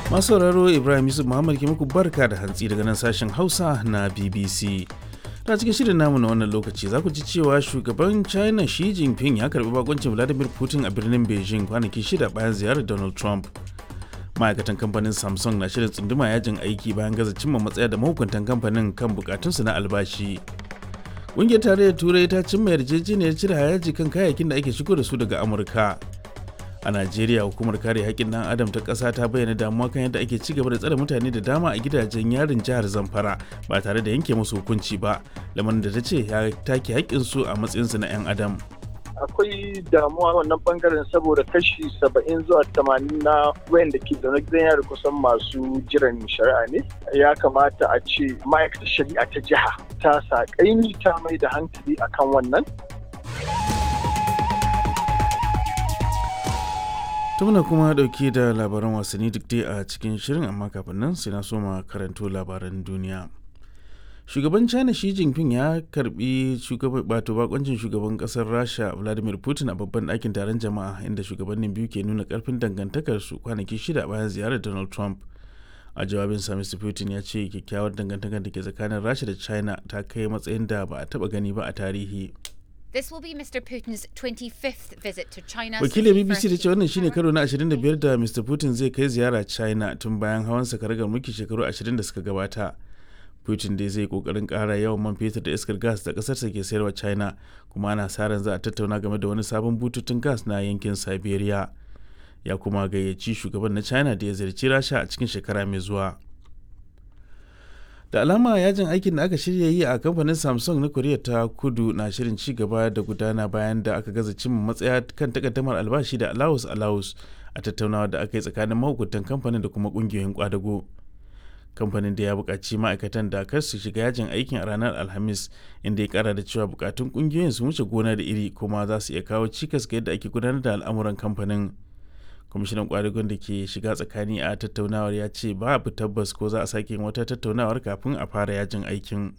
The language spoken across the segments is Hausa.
masu sauraro ibrahim yusuf muhammad ke muku barka da hantsi daga nan sashen hausa na bbc ta cikin shirin namu na wannan lokaci za ku ji cewa shugaban china shi jinping ya karbi bakoncin vladimir putin a birnin beijing kwanaki shida bayan ziyarar donald trump ma'aikatan kamfanin samsung na shirin tsunduma yajin aiki bayan gaza cimma matsaya da mahukuntan kamfanin kan bukatunsu na albashi ƙungiyar tarayyar turai ta cimma yarjejeniyar cire hayaji kan kayayyakin da ake shigo da su daga amurka a najeriya hukumar kare haƙƙin ɗan adam ta ƙasa ta bayyana damuwa kan yadda ake ci gaba da tsare mutane da dama a gidajen yarin jihar zamfara ba tare da yanke musu hukunci ba lamarin da ta ce ya take haƙƙinsu a matsayinsu na 'yan adam akwai damuwa wannan bangaren saboda kashi saba'in zuwa tamanin na wayanda ke zaune gidan yari kusan masu jiran shari'a ne ya kamata a ce ma'aikatar shari'a ta jiha ta sa kaimi ta mai da hankali akan wannan muna kuma dauke da labaran wasanni duk dai a cikin shirin amma kafin nan sai na soma karanto labaran duniya shugaban china shi jinping ya karbi bato bakoncin shugaban kasar rasha vladimir putin a babban ɗakin taron jama'a inda shugabannin biyu ke nuna karfin dangantakarsu kwanaki shida bayan ziyarar donald trump a jawabin sa mr putin ya ce kyakkyawar dangantakar da ke tsakanin rasha da china ta kai matsayin da ba a taba gani ba a tarihi This will be Mr. Putin's 25th visit to China. Wakilin BBC ta ce wannan shine karo na 25 da Mr. Putin zai kai ziyara China tun bayan hawan karagar mulki shekaru 20 da suka gabata. Putin dai zai kokarin kara yawan man fetur da iskar gas da kasarsa ke sayarwa China kuma ana sa ran za a tattauna game da wani sabon bututun gas na yankin Siberia. Ya kuma gayyaci shugaban na China da ya ziyarci Rasha a cikin shekara mai zuwa. da alama yajin aikin da aka shirya yi a kamfanin samsung na koriya ta kudu na shirin ci gaba da gudana bayan da aka gaza cimma matsaya kan takaddamar albashi da alawus alawus a tattaunawa da aka yi tsakanin mahukuntan kamfanin da kuma kungiyoyin kwadago kamfanin da ya buƙaci ma'aikatan da kar su shiga yajin aikin a ranar alhamis inda ya kara da cewa bukatun kungiyoyin su wuce gona da iri kuma za su iya kawo cikas ga yadda ake gudanar da al'amuran kamfanin kwamishinan kwadagon da ke shiga tsakani a tattaunawar ya ce babu tabbas ko za a sake yin wata tattaunawar kafin a fara yajin aikin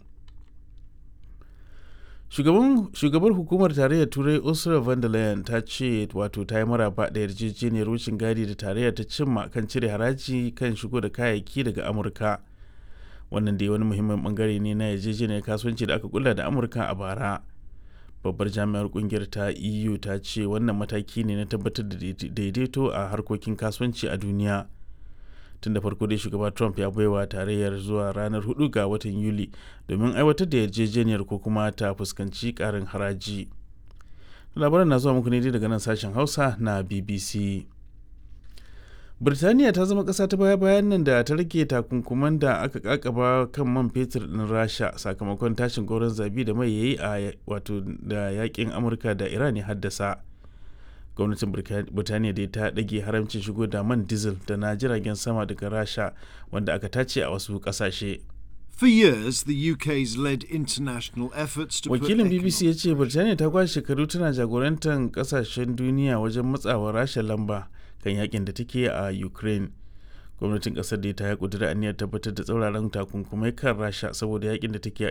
shugabar hukumar tarayyar turai ursula von der leyen ta ce wato ta yi maraba da yarjejeniyar wucin gadi da tarayyar ta cimma kan cire haraji kan shigo da kayayyaki daga amurka wannan dai wani muhimmin bangare ne na yarjejeniyar kasuwanci da aka kula da amurka a bara babbar jami'ar kungiyar ta eu ta ce wannan mataki ne na tabbatar da daidaito a harkokin kasuwanci a duniya tun da farko dai shugaba trump ya baiwa tarayyar zuwa ranar 4 ga watan yuli domin aiwatar da yarjejeniyar ko kuma ta fuskanci karin haraji labaran na zuwa muku ne daga nan sashen hausa na bbc Birtaniya ta zama ƙasa ta baya-bayan nan da ta rage takunkuman da aka kakaba kan man fetur ɗin Rasha sakamakon tashin goron zabi da mai yayi a wato da yakin Amurka da Iran ya haddasa. Gwamnatin Birtaniya dai ta ɗage haramcin shigo da man diesel da na jiragen sama daga Rasha wanda aka tace a wasu ƙasashe. For years, the UK's led international efforts to Wakilin BBC ya ce Birtaniya ta kwashe shekaru tana jagorantar ƙasashen duniya wajen matsawa Rasha lamba. kan yakin da take a ukraine gwamnatin kasar da ta ya kudura aniyar tabbatar da tsauraran takunkumai kan rasha saboda yakin da take a